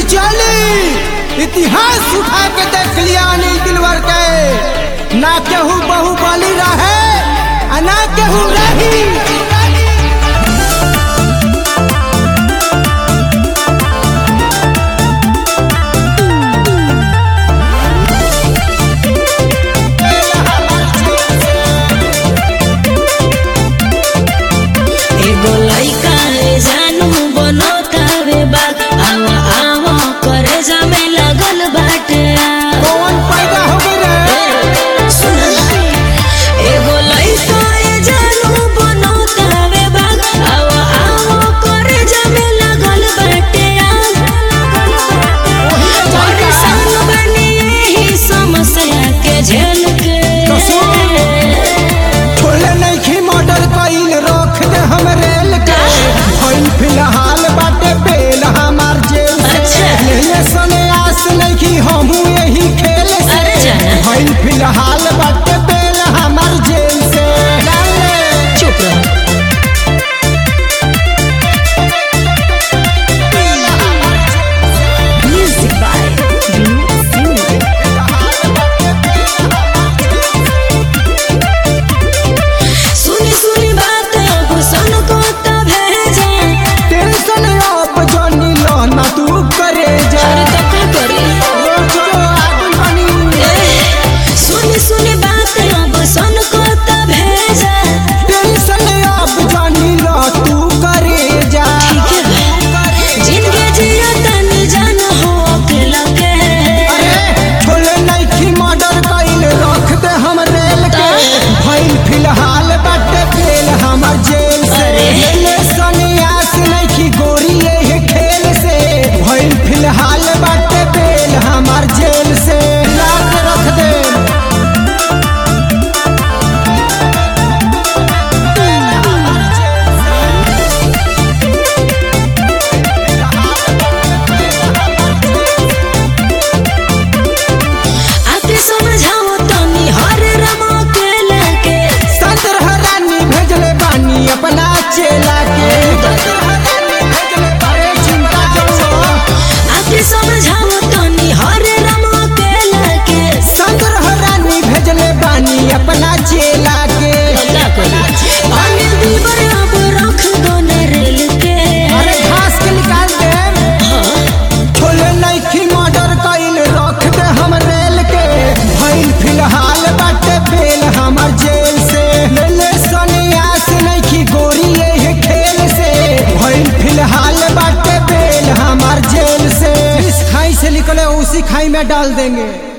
चली इतिहास उठा के देख लिया अनिल दिलवर के ना केहू बहु बली रहे आ ना केहू रही एगो लइका रे जानू बनतावे बाग आवा आवा करे जामे लगल बाटे कौन पैदा हो गए रे सुन एगो लइका रे जानू बनतावे बाग आवा आवा करे जामे लगल बाटे परेशान बनी यही समस्या के झेल के तो सुन। छोले नहीं खी मॉडल कईल रख दे हम रेल के भइल फिलहाल बाटे बेल हमार जेल से अच्छा। लेने सने आस नहीं खी हमू यही खेल से अरे जाना। भइल फिलहाल बाटे बेल हमार जेल से डाले। चुप रह Music by Vinod Singh. सुनी सुनी बात अब सन को तब भेजे टेंशन अब जानी लो ना तू करे जा अरे तो का करी रोज जो आदमी बनी ए, सुनी सुनी बात अब सन को तब भेजे टेंशन अब जानी लो तू करे जा ठीक है जिंदगी जिया तनी जान हो अकेला के अरे छोले नहीं खी मर्डर कईल रख दे हम रेल के भइल फिलहाल बाटे बेल हमर जेल से अरे। लेले सन्यास नहीं खी गोरी ये खेल से भइल फिलहाल बाटे बेल हमर जेल से ला के रख दे आके समझाओ तनी हर रमा के लगे सदर हरानी भेजले बानी अपना चेला के अरे चिंता जो आके समझाओ तनी हर रमा के लगे सदर हरानी भेजले बानी अपना चेला के का करी अनिल दीवर अब रख दो न रेल के अरे घास के निकाल दे छोले नइखी मर्डर कइल रख दे हम रेल के भइल फिलहाल बाटे बेल हमर जेल से ले ले सन्यास नइखी गोरी ये खेल से भइल फिलहाल बाटे बेल हमर जेल से इस खाई से निकले उसी खाई में डाल देंगे